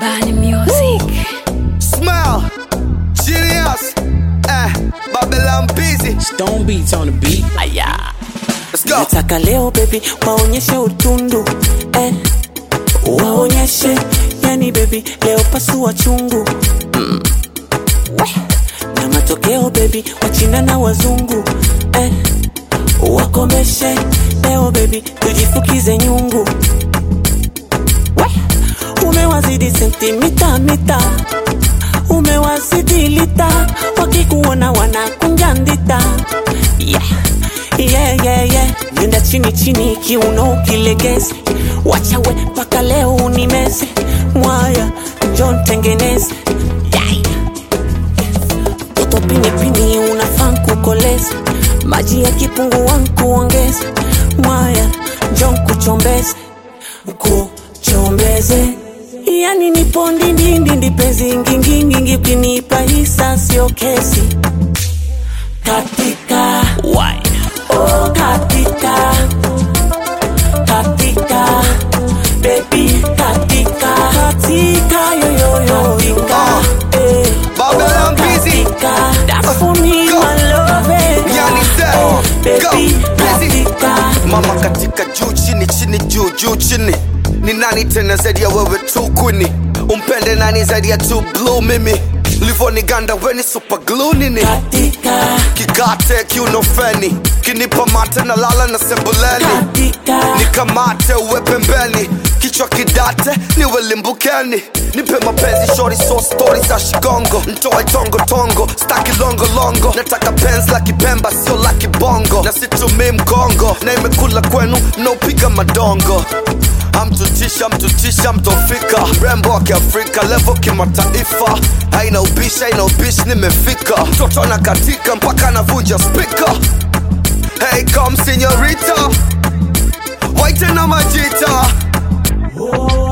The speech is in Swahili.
Bani Music. Smile, genius, eh, Babylon busy. Stone beats on the beat. Aya. Let's go. nataka leo baby waonyeshe utundu eh. waonyeshe yani baby leo pasua chungu mm. Weh. na matokeo baby wachina na wazungu eh. wakomeshe leo baby tujifukize nyungu Weh. umewazidi sentimita mita umewazidi lita wakikuona wanakunja ndita yeah. Yeah, yeah, yeah. nenda chini chini kiuno ukilegeze wachawe mpaka leo unimeze mwaya njon tengeneze yeah. toto pinipini unafaa kukoleza maji ya kipungua nkuongeze mwaya njon kuchombeze kuchombeze yani nipo ndindindindi penzi ngingingingi ukinipa hisa sio kesi katika Why? Oh, katika katika baby katika katika yoyoyo eh. Babylon Oh, busy. katika that's for me Go. my love eh. Yani say, Oh, go, baby busy. katika Mama katika juu chini chini juu juu chini ni nani tena zaidi ya wewe tu kwini umpende nani zaidi ya tu blue mimi livoniganda weni super glue nini katika kigate kiunofeni kinipa mate na lala na sebuleni katika nikamate uwe pembeni kichwa kidate niwe limbukeni nipe mapenzi shori so stori za shigongo ntoe tongo tongo staki longo longo nataka penzi la kipemba sio la kibongo na situmii mgongo na imekula kwenu mnaopiga madongo amtutisha mtutisha mtofika mrembo wa kiafrika levo kimataifa haina ubishi haina ubishi nimefika mtoto na katika mpaka anavunja spika hey come senorita waite na majita oh